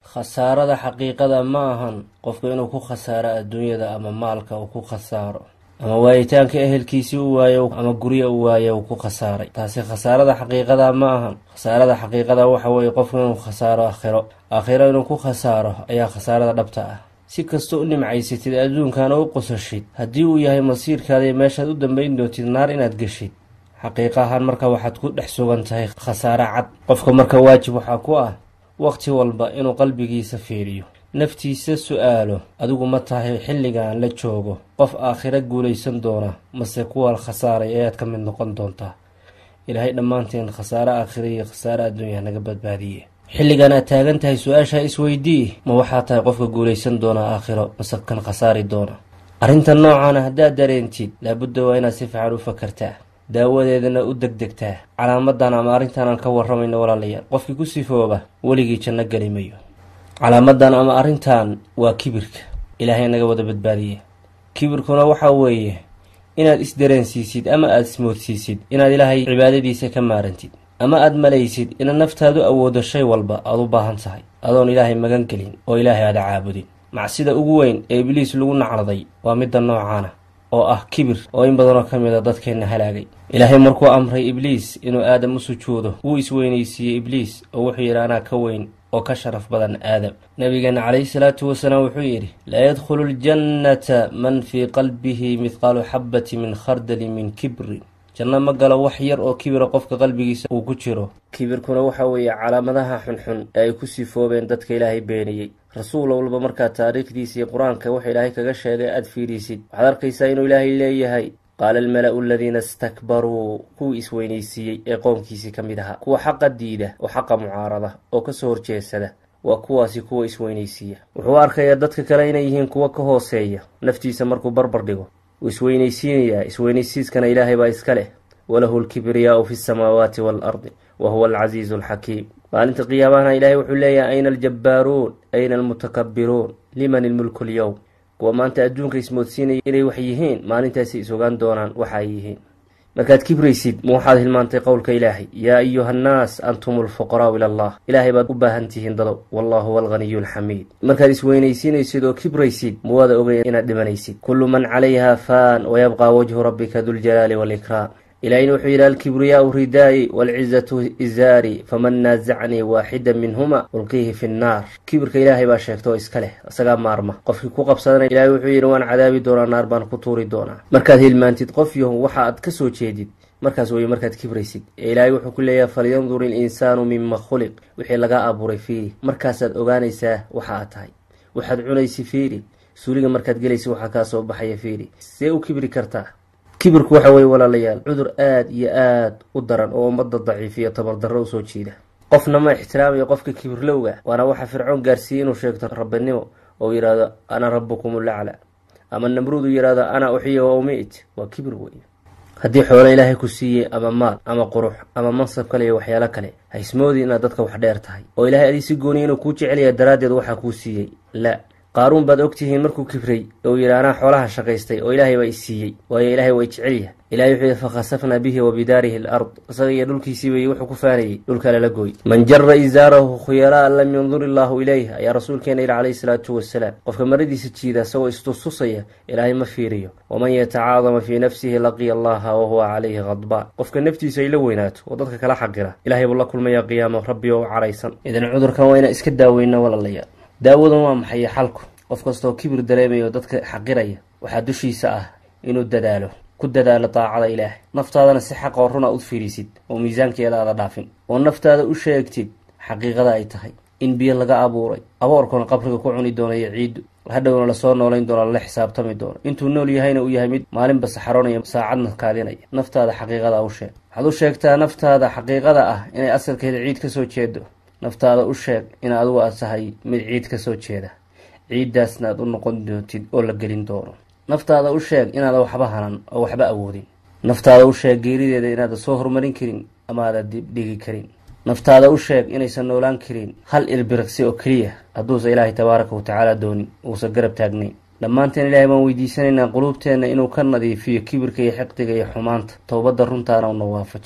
khasaarada xaqiiqada ma ahan qofku inuu ku khasaaro adduunyada ama maalka uu ku khasaaro ama waayitaanka ehelkiisii u waayo ama guryo u waayo uu ku khasaaray taasi khasaarada xaqiiqada ma ahan khasaarada xaqiiqada waxa weeye qofku inuu khasaaro aakhiro aakhiro inuu ku khasaaro ayaa khasaarada dhabta ah si kastoo u nimcaysatid adduunkana u qosashid haddii uu yahay masiirkaada iyo meeshaad u dambayn doontid naar inaad geshid xaqiiqa ahaan marka waxaad ku dhex sugan tahay khasaare cad qofka marka waajib waxaa ku ah waqti walba inuu qalbigiisa fiiriyo naftiisa su-aalo adigu ma tahay xilligan la joogo qof aakhiro guulaysan doona mase kuwa khasaaray ayaad ka mid noqon doontaa ilaahay dhammaanteen khasaare aakhira iyo khasaare adduunya naga badbaadiye xilligan aad taagan tahay su-aashaa isweydii ma waxaa tahay qofka guulaysan doona aakhiro mase kan khasaari doona arrinta noocaana haddaad dareentid laabudda waa inaad si fiican u fakartaa daawadeedana u degdegtaa calaamadan ama arrintan aan ka waramayno walaalayaal qofkii ku sifooba weligii janno geli mayo calaamadan ama arrintan waa kibirka ilaahay naga wada badbaadiye kibirkuna waxaa weeye inaad isdareensiisid ama aada ismoodsiisid inaad ilaahay cibaadadiisa ka maarantid ama aada malaysid inaad naftaadu awoodo shay walba aada u baahan tahay adoon ilaahay magan gelin oo ilaahay aada caabudin macsida ugu weyn ee ibliis lagu nacladay waa midda noocaana oo ah kibir oo in badanoo ka mid a dadkeenna halaagay ilaahay markuu amray ibliis inuu aadam u sujuudo wuu isweynaysiiyey ibliis oo wuxuu yidhi anaa ka weyn oo ka sharaf badan aadam nabigeena calayhi salaatu wasalaam wuxuu yidhi laa yadkhulu ljannata man fii qalbihi mithqaalu xabati min khardali min kibrin janno ma galo wax yar oo kibira qofka qalbigiisa uu ku jiro kibirkuna waxa weeye calaamadaha xunxun ee ay ku sifoobeen dadka ilaahay beeniyey rasuul walba markaa taariikhdiisa iyo qur-aanka waxa ilaahay kaga sheegay aada fiirisid waxaad arkaysaa inuu ilaahay leeyahay qaala almala-u aladiina istakbaruu kuwii isweynaysiiyey ee qoomkiisii ka mid ahaa kuwa xaqa diida oo xaqa mucaarada oo kasoo horjeedsada waa kuwaasi kuwa isweynaysiiya wuxuu arkayaa dadka kale inay yihiin kuwa ka hooseeya naftiisa markuu barbar dhigo wuu isweynaysiinayaa isweynaysiiskana ilaahay baa iska leh walahu lkibriyaau fi lsamaawaati waalardi wa huwa alcasiizu alxakiim maalinta qiyaamahana ilaahay wuxuu leeyahay ayna aljabbaaruun ayna almutakabbiruun liman ilmulku lyowm kuwa maanta adduunka ismoodsiinaya inay wax yihiin maalintaasi is ogaan doonaan waxa ay yihiin markaad kibraysid ma waxaad hilmaantay qowlka ilaahay yaa ayuha annaas antum alfuqaraau ila allah ilaahay baad u baahan tihiin dadow wallahu huwa alghaniyu alxamiid markaad isweynaysiinaysid oo kibraysid ma waada ogeyn inaad dhimanaysid kullu man calayha faan wayabqaa wajhu rabbika duljalaali waalikraam ilaahina wuxuu yidhi alkibriyaau ridaa'i waalcizatu izaari faman naasacnii waaxida minhuma ulqiihi fi nnaar kibirka ilaahay baa sheegta oo iska leh isagaa maarma qofkii ku qabsadana ilaahay wuxuu yidhi waan cadaabi doonaa naar baan ku tuuri doonaa markaad hilmaantid qof yahu waxa aad ka soo jeedid markaas weye markaad kibraysid ee ilaahay wuxuu ku leeyahay falyandur ilinsaanu mima khuliq wixii laga abuuray fiiri markaasaad ogaanaysaa waxa aad tahay waxaad cunaysi fiiri suuliga markaad gelaysa waxaa kaa soo baxaya fiiri see u kibri kartaa kibirku waxa weye walaalayaal cudur aada iyo aada u daran oo ummadda daciifiyo tabardarro usoo jiida qofna ma ixtiraamayo qofka kibirlowga waana waxa fircoon gaarsiiyey inuu sheegto rabbinimo oo yidhaahdo ana rabbukum ulacla ama namruud uu yidhaahdo ana uxiya wa umit waa kibir wey haddii xoolo ilaahay ku siiyey ama maal ama qurux ama mansab kale iyo waxyaalo kale ha ismoodi inaad dadka wax dheer tahay oo ilaahay adii si gooniya inuu kuu jecelyaha daraaddeed waxaa kuu siiyey la qaaruun baad ogtihiin markuu kibray oo yidhi anaa xoolaha shaqaystay oo ilaahay baa i siiyey waayo ilaahay waa i jecelyaha ilahay wuxuu yidhi fakhasafnaa bihi wa bidaarihi alard isaga iyo dhulkiisii bay wuxuu ku faanayey dhulka lala gooy man jara izaarahu khuyalaa lam yandur illaahu ilayh ayaa rasuulkeena yidhi calayhi salaatu wasalaam qofka maradiisa jiida isagoo istustusaya ilaahay ma fiiriyo waman yatacaadama fii nafsihi laqiya allaha wahuwa calayhi khadbaan qofka naftiisa ay la weynaato oo dadka kala xaqira ilahay buu la kulmayaa qiyaamo rabbi oo u caraysan idan cudurkan waa inaan iska daaweyna walaalayaal daawadan waa maxay xalku qof kastoo kibir dareemaya oo dadka xaqiraya waxaa dushiisa ah inuu dadaalo ku dadaalo daacada ilaahay naftaadana si xaq oo runa u fiirisid oo miisaankeeda aada dhaafin oo naftaada u sheegtid xaqiiqada ay tahay in biyo laga abuuray aboorkuna qabriga ku cuni doonayo ciiddu hadhowna lasoo noolayn doono lala xisaabtami doono intuu nool yahayna uu yahay mid maalinba saxaroonaya saacadna kaadinaya naftaada xaqiiqada u sheeg waxaad u sheegtaa naftaada xaqiiqada ah inay asalkeeda ciid kasoo jeedo naftaada u sheeg in adigu aad tahay mid ciid kasoo jeeda ciiddaasna aad u noqon doontid oo la gelin doono naftaada u sheeg inaada waxba hanan oo waxba awoodin naftaada u sheeg geerideeda inaada soo horumarin karin ama aada dibdhigi karin naftaada u sheeg inaysan noolaan karin hal ilbiriqsi oo keliya hadduusa ilaahay tabaaraka wa tacaala doonin uusan garab taagnayn dhammaanteen ilaahay baan weydiisanaynaa quluubteenna inuu ka nadiifiyo kibirka iyo xiqdiga iyo xumaanta towbadda runtaana una waafajiyo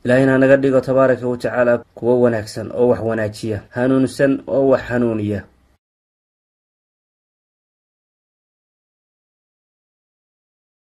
ilaahayna hanaga dhigo tabaaraka wa tacaala kuwo wanaagsan oo wax wanaajiya hanuunsan oo wax hanuuniya